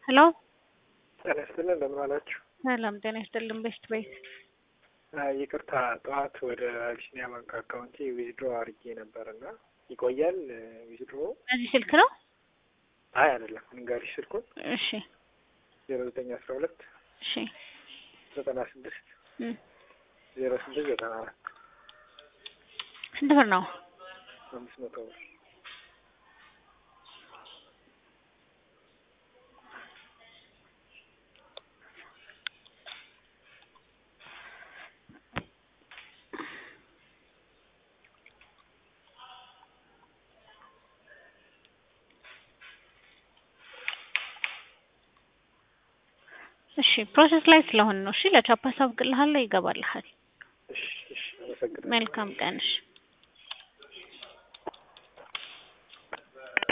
ሄሎ ጤና ይስጥልን እንደምን ዋላችሁ? ሰላም ጤና ይስጥልን። ቤስት ቤት ይቅርታ ጠዋት ወደ አቢሲኒያ ባንክ አካውንቴ ዊዝድሮ አድርጌ ነበር እና ይቆያል ዊዝድሮ? በዚህ ስልክ ነው? አይ አይደለም፣ እንጋሪሽ ስልኩን እሺ ዜሮ ዘጠኝ አስራ ሁለት እሺ ዘጠና ስድስት እም፣ ዜሮ ስድስት ዘጠና አራት ስንት ብር ነው? አምስት መቶ ብር እሺ ፕሮሰስ ላይ ስለሆነ ነው። እሺ ለቻፓ አሳውቅልሃለሁ፣ ይገባልሃል። እሺ እሺ አመሰግናለሁ። መልካም ቀን። እሺ